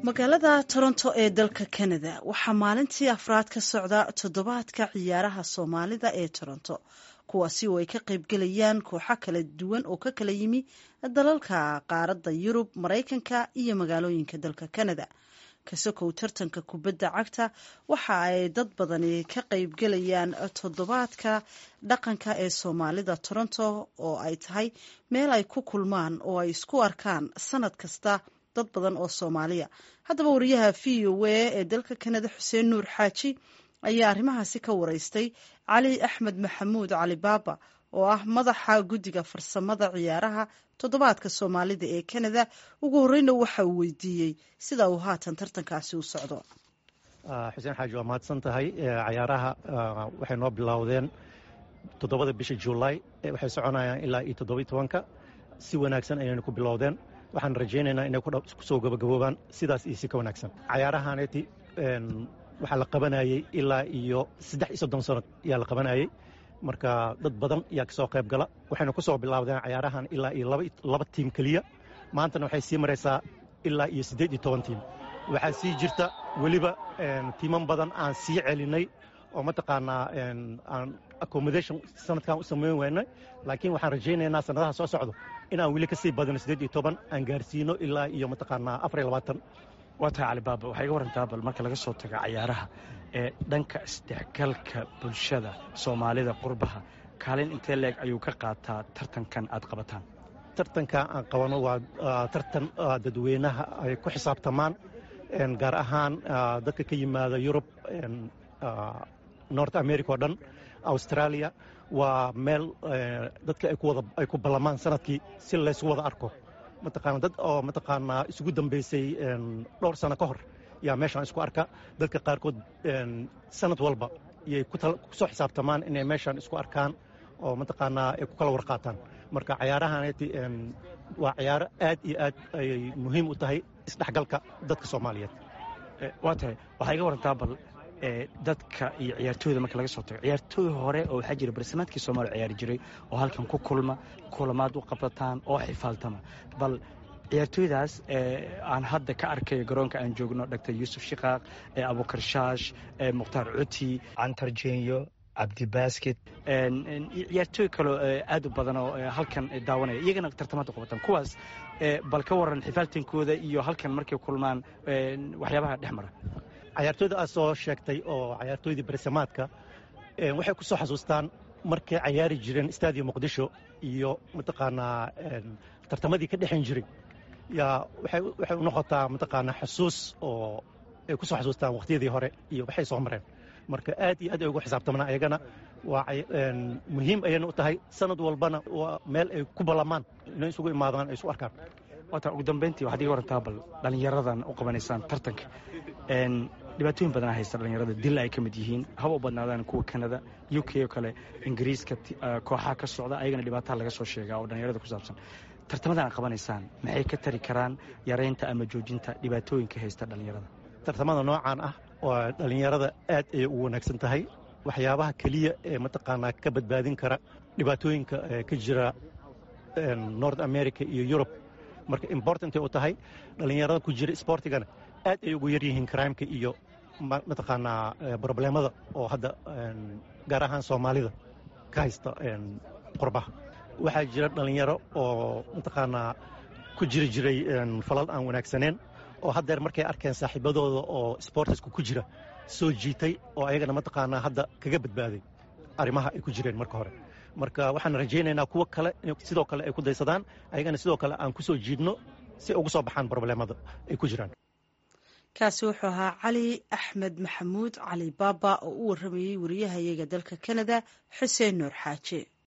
magaalada toronto ee dalka canada waxaa maalintii afraad ka socda toddobaadka ciyaaraha soomaalida ee toronto kuwaasi oo ay ka qaybgelayaan kooxo kala duwan oo ka kala yimi dalalka qaaradda yurub maraykanka iyo magaalooyinka dalka canada kasokow tartanka kubadda cagta waxa ay dad badani ka qaybgelayaan toddobaadka dhaqanka ee soomaalida toronto oo ay tahay meel ay ku kulmaan oo ay isku arkaan sanad kasta dad badan oo soomaaliya haddaba wariyaha v o a ee dalka canada xuseen nuur xaaji ayaa arrimahaasi ka wareystay cali axmed maxamuud cali baaba oo ah madaxa guddiga farsamada ciyaaraha toddobaadka soomaalida ee canada ugu horeyna waxa uu weydiiyey sida uu haatan tartankaasi u socdo xuseen xaaji waa mahadsan tahay cayaaraha waxay noo bilowdeen toddobada bisha juulaay waxay soconayaan ilaa iyo toddobiy tobanka si wanaagsan ayayna ku bilowdeen waxaan rajaynaynaa inay kusoo gabagaboobaan sidaas iyo si ka wanaagsan cayaarahaaneti waxaa la qabanayey ilaa iyo saddex iyo soddon sano ayaa la qabanayey marka dad badan ayaa kasoo qayb gala waxayna ku soo bilaawdeen cayaarahan ilaa iyo laba tiim keliya maantana waxay sii maraysaa ilaa iyo siddeed iyo toban tiim waxaa sii jirta weliba tiiman badan aan sii celinay oo mataqaanaa aan accommodation sanadkan u samayn waynay laakiin waxaan rajaynaynaa sanadaha soo socdo inaan weli ka sii badano siddeed iyo toban aan gaarsiino ilaa iyo mataqaanaa afar iyo labaatan waa tahay calibaaba waxaa iga warantaa bal marka laga soo tago cayaaraha ee dhanka isdhexgalka bulshada soomaalida qurbaha kaalin intee leeg ayuu ka qaataa tartankan aad qabataan tartanka aan qabano waa tartan dadweynaha ay ku xisaabtamaan gaar ahaan dadka ka yimaada yurub north america oo dhan australia waa meel dadka ay ku ballamaan sanadkii si laysu wada arko mataqaana dad oo mataqaanaa isugu dambaysay dhowr sano ka hor yaa meeshaan isku arka dadka qaarkood sanad walba yay ku soo xisaabtamaan inay meeshaan isku arkaan oo mataqaanaa ay ku kala warqaataan marka cayaarahaaneti waa cayaaro aad iyo aad ayay muhiim u tahay isdhexgalka dadka soomaaliyeed waa tahay waxaa iga warantaa bal dadka iyo ciyaartooyda marka laga soo tago ciyaartooy hore oo waxaa jira barasamaadkii soomaaliya ciyaari jiray oo halkan ku kulma kulamaad u qabsataan oo xifaaltama bal ciyaartooydaas aan hadda ka arkayo garoonka aan joogno dhagtar yuusuf shiqaaq abukar shaash mukhtaar cuti cantar jenyo cabdibasket ciyaartooy kaloo aad u badan oo halkan daawanaya iyagana tartamaad u qabataan kuwaas bal ka waran xifaaltankooda iyo halkan markay kulmaan waxyaabaha dhex mara cayaartooyda aad soo sheegtay oo cayaartooydii barisamaadka waxay ku soo xasuustaan markay cayaari jireen stadium muqdisho iyo mataqaanaa tartamadii ka dhexan jiray yaa waxay u noqotaa mataqaanaa xusuus oo ay ku soo xasuustaan wakhtiyadii hore iyo waxay soo mareen marka aad iyo aad ay ugu xisaabtamaan ayagana waa muhiim ayayna u tahay sanad walbana waa meel ay ku ballamaan inay isugu imaadaan ay isu arkaan waata ugu dambayntii waxaad iga warantaa bal dhallinyaradan u qabanaysaan tartanka dhibaatooyin badanaa haysta dhallinyarada dil ay ka mid yihiin haba u badnaadaan kuwa kanada u k oo kale ingiriiska kooxaha ka socda ayagana dhibaataha laga soo sheegaa oo dhallinyarada ku saabsan tartamadan aad qabanaysaan maxay ka tari karaan yaraynta ama joojinta dhibaatooyinka haysta dhallinyarada tartamada noocaan ah oo dhallinyarada aad ayay ugu wanaagsan tahay waxyaabaha keliya ee mataqaanaa ka badbaadin kara dhibaatooyinka ka jira north america iyo yurub marka importantay u tahay dhallinyarada ku jira sportigana aad ay ugu yar yihiin crimeka iyo mataqaanaa broblemada oo hadda gaar ahaan soomaalida ka haysta qurbaha waxaa jira dhallinyaro oo mataqaanaa ku jiri jiray falal aan wanaagsaneen oo haddeer markay arkeen saaxiibadooda oo sportisku ku jira soo jiitay oo ayagana mataqaanaa hadda kaga badbaaday arrimaha ay ku jireen marka hore marka waxaan rajaynaynaa kuwo kale sidoo kale ay ku daysadaan ayagana sidoo kale aan ku soo jiidno si ugu soo baxaan broblemada ay ku jiraan kaasi wuxuu ahaa cali axmed maxamuud cali baaba oo u waramayey wariyahayaga dalka canada xuseen nuur xaaje